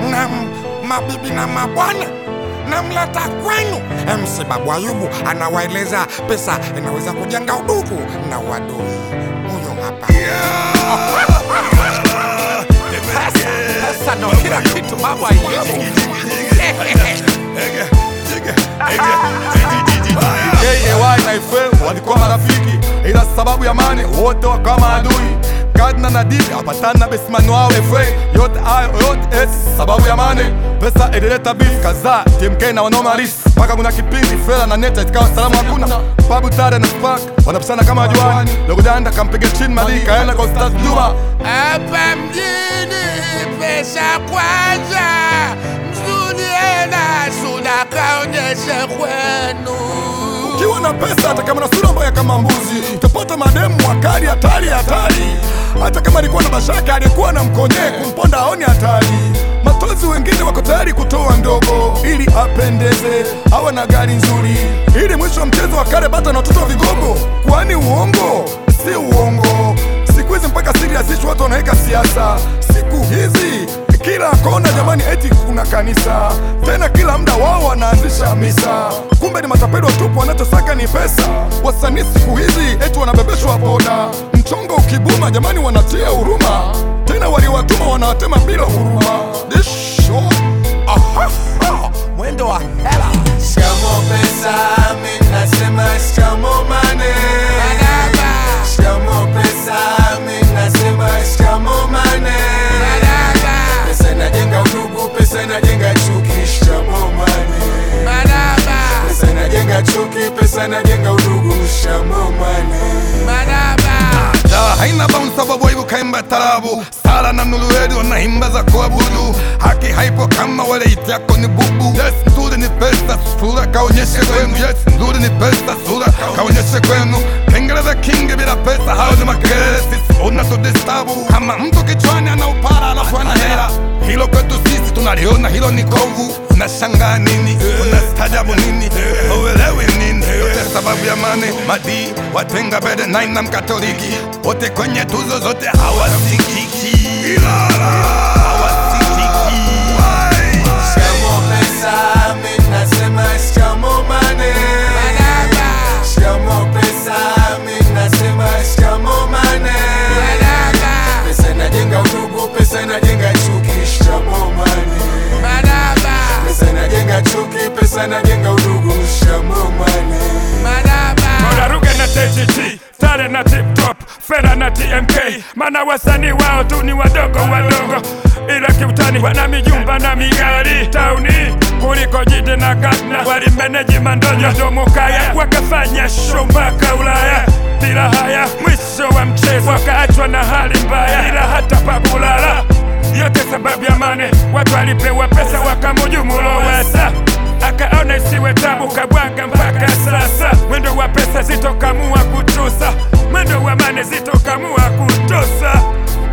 na mabibi na mabwana namleta kwenu MC Babu Ayubu anawaeleza pesa inaweza kujenga udugu na uadui. Huyo hapa Sasa ndo kila kitu Babu Ayubu. KAY na FL walikuwa marafiki, ila sababu ya mane wote wakawa maadui. Kadna na Didi apatana na besimani wao FA, yote hayo yote eti sababu ya mane. Pesa ilileta beef kadhaa, TMK na wanaume halisi, mpaka kuna kipindi Fela na Neta ikawa salamu hakuna. Babu Tare na Spark wanapishana kama juani, Dogo Danda kampiga chini Madi kaenda kwa Ustaz Juma. Hapa mjini pesa kwanza, msudie na suda kaonyeshe kwenu. Ukiwa na pesa hata kama na sura mbaya kama mbuzi, utapata mademu wakali hatari hatari. Hata kama alikuwa na mashaka, alikuwa na mkonye kumponda aoni hatari. Matozi wengine wako tayari kutoa ndogo ili apendeze, awe na gari nzuri, ili mwisho wa mchezo akale bata na watoto vigogo. Kwani uongo si uongo? Siku hizi mpaka serious watu wanaweka siasa. Siku hizi kila kona jamani, eti kuna kanisa tena, kila muda wao wanaanzisha misa. Kumbe ni matapeli watupu, wanachosaka ni pesa. Wasanii siku hizi eti wanabebeshwa boda, mchongo ukibuma jamani, wanatia huruma tena, waliwatuma wanawatema bila huruma. Disho Aha, mwendo wa hela. Shikamo pesa, mi nasema shikamo mane. Maraba, Shikamo pesa, mi nasema shikamo mane. maraba, Pesa inajenga udugu, pesa inajenga chuki. Shikamo mane. maraba, Pesa inajenga chuki, pesa inajenga udugu. Shikamo mane. maraba. Dawa haina bounce sababu hivyo kaimba tarabu sala na nuluwedu na himba za kuabudu haki haipo kama wale iti yako ni bubu yes nzuri ni pesa sura kaonyeshe kwenu yes nzuri ni pesa sura kaonyeshe kwenu kengele za kingi bila pesa hao ni makelele sisi unatudistabu kama mtu kichwani ana upara alafu ana hela hilo kwetu sisi tunaliona hilo ni kovu unashangaa nini unastajabu nini uelewi nini yote sababu ya mane madi watenga bede nine na mkatoliki wote kwenye tuzo zote hawasikiki hawasikiki Shikamo pesa, mi nasema shikamo mane. Maraba, Shikamo pesa, mi nasema shikamo mane. maraba, Pesa inajenga udugu, pesa inajenga chuki. Shikamo mane. maraba, Pesa inajenga chuki, pesa inajenga udugu. Shikamo mane. maraba. Moraruge na TGT, Tare na Tip Top, Fera na TMK, mana wasanii wao tu ni wadogo wadogo, ila kiutani wana mijumba na migari tauni kuliko jiji na Ghana. Walimeneji mandonyo domo kaya, wakafanya show mpaka Ulaya bila haya. Mwisho wa mchezo wakaachwa na hali mbaya, ila hata pakulala yote sababu ya mane. Watu walipewa pesa wakamujumu Lowassa akaona isiwe tabu kabwaga mpaka sasa. Mwendo wa pesa zitokamua kutusa, mwendo wa mane zitokamua kutosa.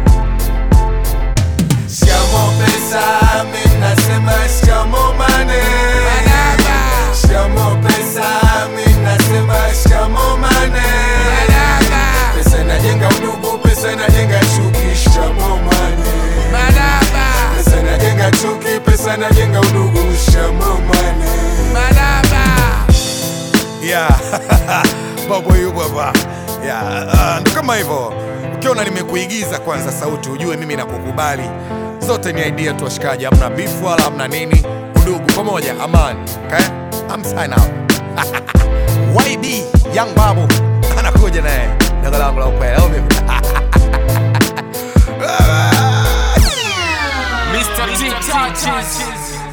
Shikamo pesa, mi nasema shikamo mane. Maraba, Shikamo pesa, mi nasema shikamo mane. maraba, Pesa inajenga udugu, pesa inajenga chuki. Shikamo mane. maraba, Pesa inajenga chuki, pesa inajenga udugu. Shikamo mane. maraba. yeah. Babu Ayubu hapa yeah. Uh, ndo kama hivyo ukiona nimekuigiza kwanza sauti ujue mimi nakukubali zote ni idea tu washikaji hamna bifu wala hamna nini udugu pamoja amani okay? I'm sign out YB Young Babu anakuja naye dogo langu la ukweli au vipi? Mr. T touches.